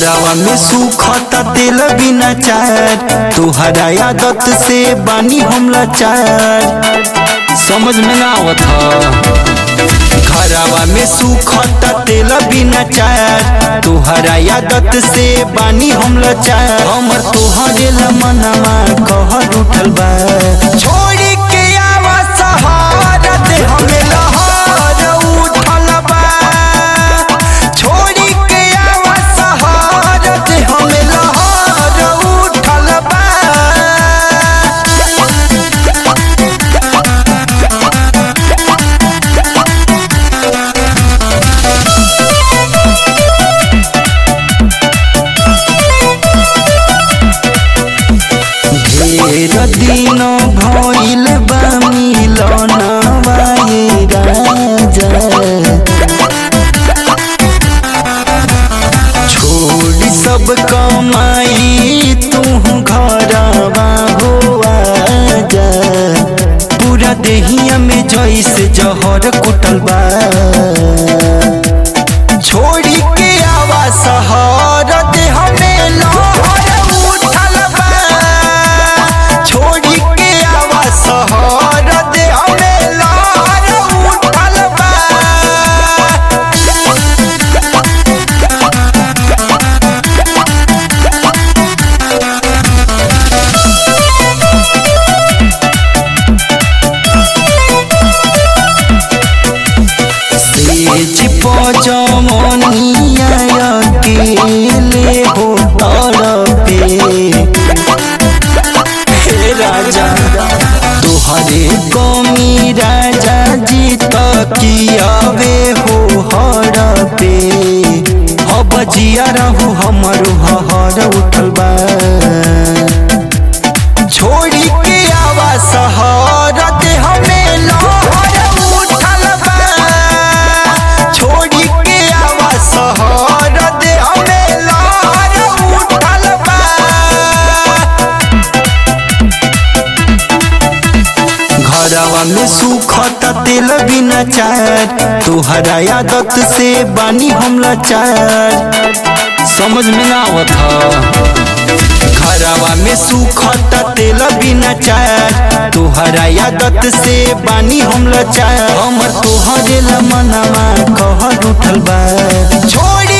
घरवा में सुखता तेल बिना चार तुहरा आदत से बानी हम लाचार समझ में ना आवत ह घरवा में सुखता तेल बिना चार तुहरा आदत से बानी हम लाचार हमर तोहरे मनवा कहर उठल बा छोड़ी के आवा सहारा दे हमें लहर उठल बा छोड़ी के आवा सहारा दे हमें लहर उठल बा ढेर दिन भइल बा मिलनवा ये राजा छोड़ी सब कमाई तू घरवा हो आजा पूरा देहिया में जैसे जहर कुटल बा छोड़ी के आवा सहर दे हमें लहर उठल बा छोड़ी के आवा सहर दे हमें लहर उठल बा सेज पजमनिया अकेले हो तड़पे हे राजा तोहरे कमी राजा जी तकियावे हो हड़पे अब जिया रहू हमर हर उठल बा छोड़ी के आवा सहर दे हमें लहर उठल बा छोड़ी के आवा सहर दे हमें लहर उठल बा घरवा में सुखता तेल बिना चार तुहरा आदत से बानी हम लाचार समझ में ना आवत ह घरवा में सुखता तेल बिना चार तुहरा आदत से बानी हम लाचार हमर तोहरे मनवा कहर उठल बा छोड़ी